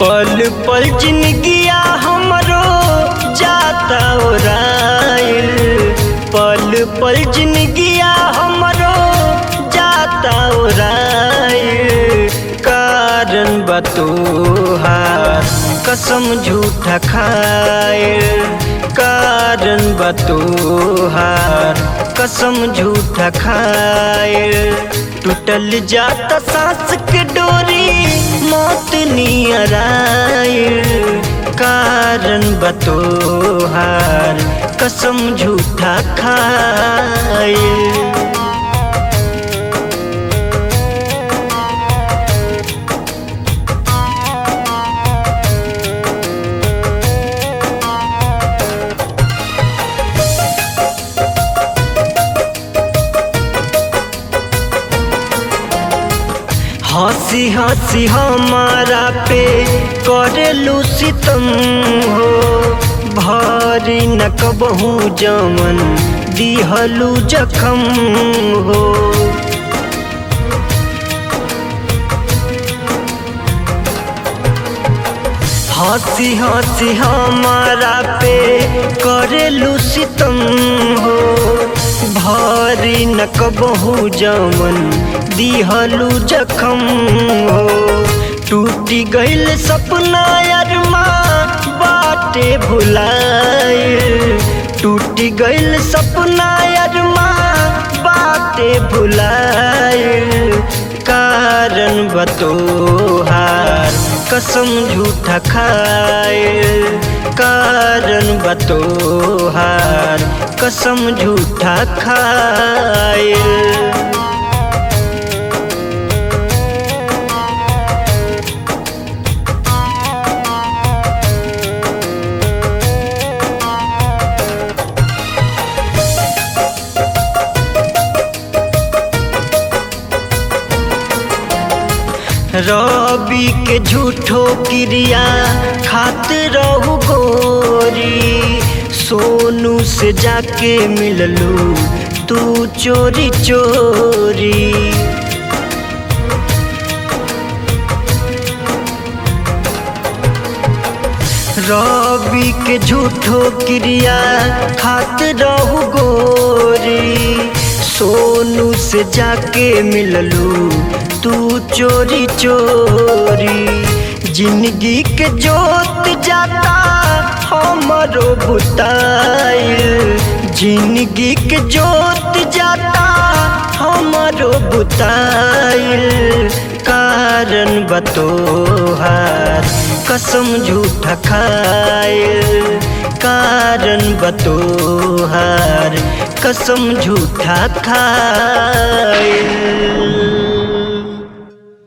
पल पल जिंदगिया हमरो जाता ओराइल पल पल जिंदगिया हमरो जाता ओराइल कारण बतोहार कसम झूठा खाइल कारण बतोहार कसम झूठा खाइल टूटल जाता सांस के डोरी मौत नियर आइल कारण बतोहार कसम झूठा खाइल हंसी हंसी हमारा पे करेलू सितम हो भारी न कबहू जमन दिहलू जखम हो हंसी हंसी हमारा पे करेलू सितम हो भारी न कबहू जमन दिहलू जखम हो टूटी गईल सपना अरमा बाटे भुलाइल टूटी गईल सपना अरमा बाटे भुलाइल कारण बतोहार कसम झूठा खाइल कारण बतोहार कसम झूठा खाइल रवि के झूठो क्रिया खात रहू गोरी सोनू से जाके मिललू तू चोरी चोरी रवि के झूठो क्रिया खात रहू गोरी सोनू से जाके मिललू तू चोरी चोरी जिंदगी के जोत जाता हमरो बुताइल जिंदगी के जोत जाता हमरो बुताइल कारण बतोहार कसम झूठा खाइल कारण बतोहार कसम झूठा खाइल